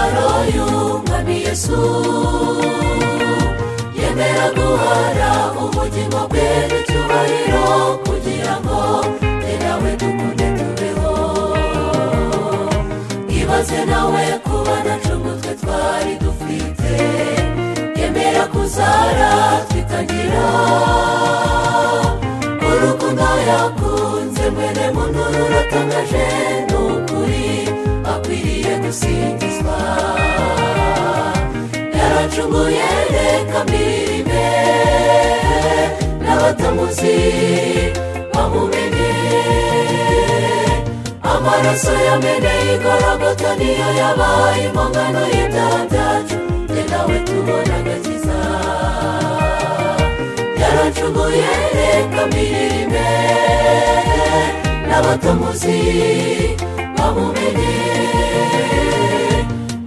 uyu mwami yesu yemera guhara ubugingo bwe n'icyubahiro kugira ngo ni nawe dukunde tubeho ibaze nawe kuba nacu umutwe twari dufite yemera kuzara twitangira urukundo yakunze mwene muntu ruratangaje ni ukuri akwiriye gusingizwa yaracunguye reka mbirime n'abatamuzi bamumenye amaraso yameneye igorogota niyo yabaye impongano y'ibyaha byacu ni nawe tubona agakiza yaracunguye reka mbirime n'abatamuzi bamumenye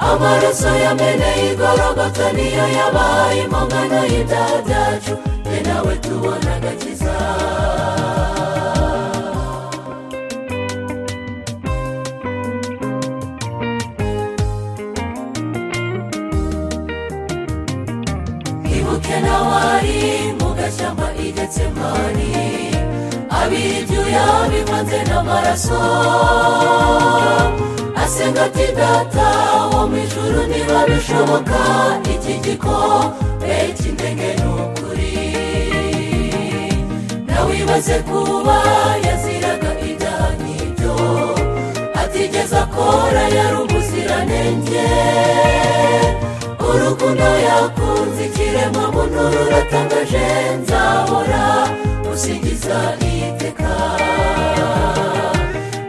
amaraso yameneye igorogota niyo yabaye impongano y'ibyaha byacu ni nawe tubona agakiza ibuke nawe ari mu gashyamba igetse mani abira ibyuya bivanze n'amaraso asenga ati data wo mu ijuru niba bishoboka iki gikombe cy'indege ni ukuri nawe ibaze kuba yaziraga ibyaha nk'ibyo atigeze akora yari umuziranenge urukundo yakunze ikiremwa muntu ruratangaje nzahora usingiza iteka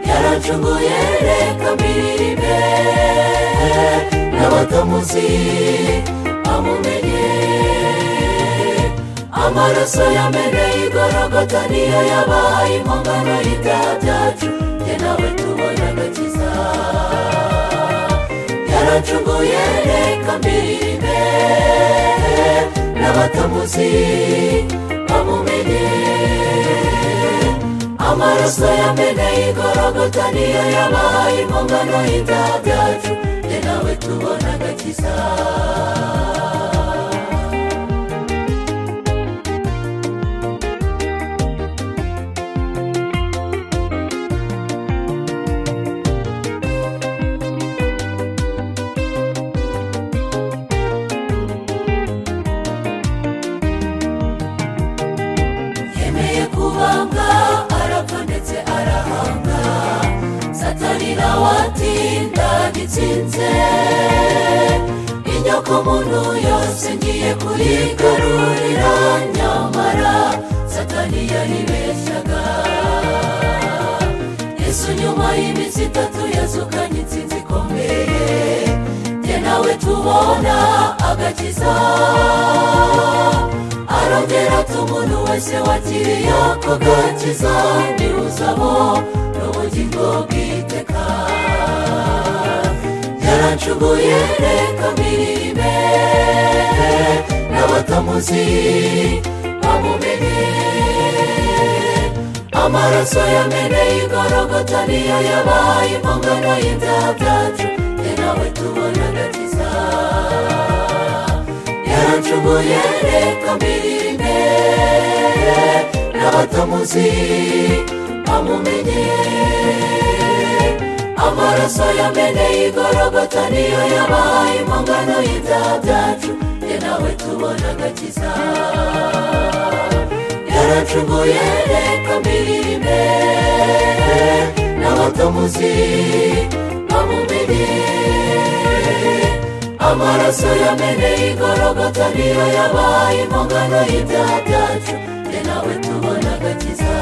yaracunguye reka mbirime n'abatamuzi bamumenye amaraso yameneye igorogota niyo yabaye impongano y'ibyaha byacu njye nawe tubona agakiza yaracunguye reka mbirime n'abatamuzi bamumenye amaraso yameneye igorogota niyo yabaye impongano y'ibyaha byacu ni nawe tubona agakiza yemeye kubambwa arapfa ndetse arahanga satani nawe ati ndagitsinze inyokomuntu yose ngiye kuyigarurira nyamara satani yaribeshyaga yesu nyuma y'iminsi itatu yazukanye insinzi ikomeye njye nawe tubona agakiza arongera ati umuntu wese wakiriye ako gakiza ntiwuzamo n'ubugingo bw'iteka yaracunguye reka mbirime n'abatamuzi bamumenye amaraso yameneye igorogota niyo yabaye impongano y'ibyaha byacu ni nawe tubona agakiza yaracunguye reka mbirime n'abatamuzi bamumenye amaraso yameneye igorogota niyo yabaye impongano y'ibyaha byacu ni nawe tubona agakiza yaracunguye reka mbirime n'abatamuzi bamumenye amaraso yameneye igorogota niyo yabaye impongano y'ibyaha byacu ni nawe tubona agakiza